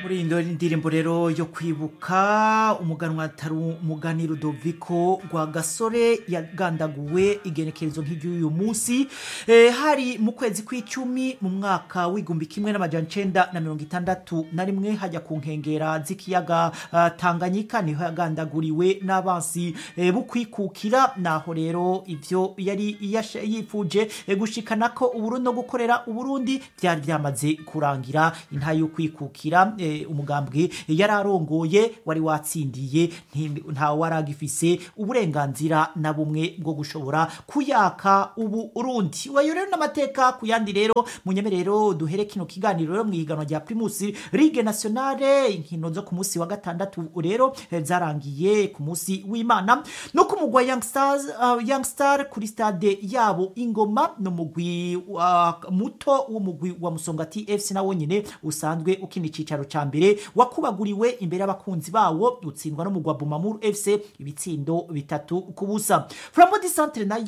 muri iyi ndirimbo rero yo kwibuka umuganwa atari umugani Rudoviko rwa gasore yagandaguwe igenekerezo nk'iry'uyu munsi eh, hari mu kwezi kw'icumi mu mwaka w'igumbi kimwe n'amajana icenda na mirongo itandatu na rimwe hajya ku nkengera z'ikiyaga uh, tanganyika niho yagandaguriwe n'abansi eh, bukwikukira naho rero ivyo yari yasha- yifuje eh, gushikana ko uburundi no gukorera uburundi byari byamaze kurangira inta yo kwikukira eh, umugambwe yari arongoye wari watsindiye nti- nta waragifise uburenganzira na bumwe bwo gushobora kuyaka ubu urundi wayo rero n'amateka ku yandi rero munyeme rero duhere kino kiganiro rero mu ihiganwa rya primus ligue nationale inkino zo ku munsi wa gatandatu rero eh, zarangiye ku munsi w'imana no ku mugwa young stars uh, young star kuri stade yabo ingoma no mugwi wa muto w'umugwi wa musongati fc nawo nyine usanzwe ukina icicaro ca mbere wakubaguriwe imbere y'abakunzi bawo utsindwa no mugwa bumamuru fc ibitsindo bitatu ku busa flambo di centre nayo